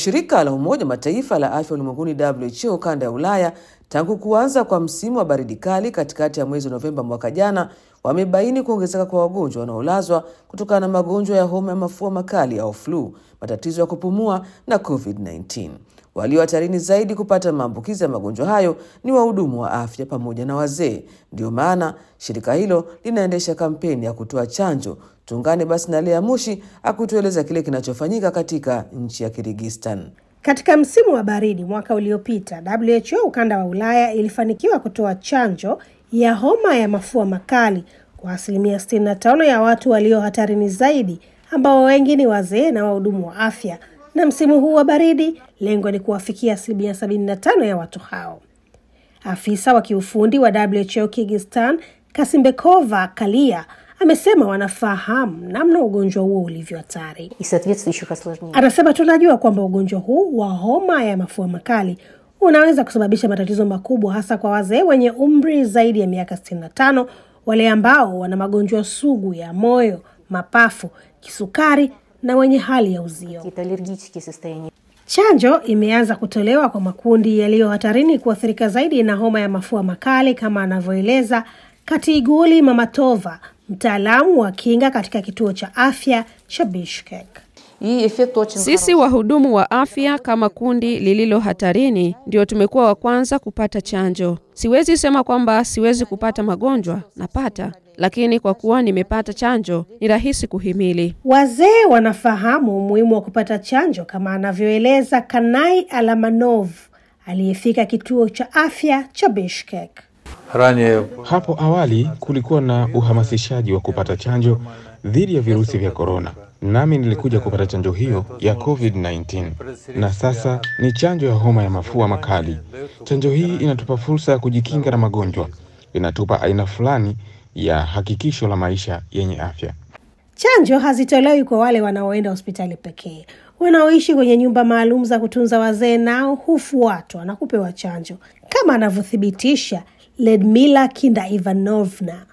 shirika la Umoja Mataifa la afya ulimwenguni WHO kanda ya Ulaya tangu kuanza kwa msimu wa baridi kali katikati ya mwezi Novemba mwaka jana wamebaini kuongezeka kwa wagonjwa wanaolazwa kutokana na magonjwa ya homa ya mafua makali au flu, matatizo ya kupumua na COVID-19. Walio hatarini zaidi kupata maambukizi ya magonjwa hayo ni wahudumu wa afya pamoja na wazee. Ndio maana shirika hilo linaendesha kampeni ya kutoa chanjo. Tuungane basi na Lea Mushi akutueleza kile kinachofanyika katika nchi ya Kirgistan. Katika msimu wa baridi mwaka uliopita, WHO ukanda wa Ulaya ilifanikiwa kutoa chanjo ya homa ya mafua makali kwa asilimia 65 ya watu walio hatarini zaidi, ambao wengi ni wazee na wahudumu wa afya. Na msimu huu wa baridi, lengo ni kuwafikia asilimia 75 ya watu hao. Afisa wa kiufundi wa WHO Kyrgyzstan, Kasimbekova Kalia, amesema wanafahamu namna ugonjwa huo ulivyo hatari. и соответствующих осложнений. Anasema tunajua kwamba ugonjwa huu wa homa ya mafua makali unaweza kusababisha matatizo makubwa hasa kwa wazee wenye umri zaidi ya miaka 65, wale ambao wana magonjwa sugu ya moyo, mapafu, kisukari na wenye hali ya uzio. Какие-то аллергические состояния. Chanjo imeanza kutolewa kwa makundi yaliyo hatarini kuathirika zaidi na homa ya mafua makali kama anavyoeleza Katiguli Mamatova, mtaalamu wa kinga katika kituo cha afya cha Bishkek. И эффект очень Sisi wahudumu wa afya kama kundi lililo hatarini ndio tumekuwa wa kwanza kupata chanjo. Siwezi sema kwamba siwezi kupata magonjwa, napata, lakini kwa kuwa nimepata chanjo ni rahisi kuhimili. Wazee wanafahamu umuhimu wa kupata chanjo kama anavyoeleza Kanai Alamanov aliyefika kituo cha afya cha Bishkek. Ранее Hapo awali kulikuwa na uhamasishaji wa kupata chanjo dhidi ya virusi vya korona, nami nilikuja kupata chanjo hiyo ya COVID-19 na sasa ni chanjo ya homa ya mafua makali. Chanjo hii inatupa fursa ya kujikinga na magonjwa, inatupa aina fulani ya hakikisho la maisha yenye afya. Chanjo hazitolewi kwa wale wanaoenda hospitali pekee. Wanaoishi kwenye nyumba maalum za kutunza wazee nao hufuatwa na kupewa chanjo, kama anavyothibitisha Ledmila Kinda Ivanovna.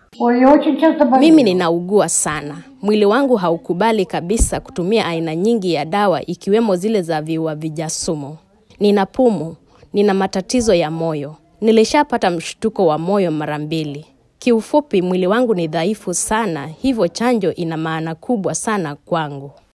Mimi ninaugua sana. Mwili wangu haukubali kabisa kutumia aina nyingi ya dawa ikiwemo zile za viuavija sumu. Nina pumu, nina matatizo ya moyo. Nilishapata mshtuko wa moyo mara mbili. Kiufupi, mwili wangu ni dhaifu sana, hivyo chanjo ina maana kubwa sana kwangu.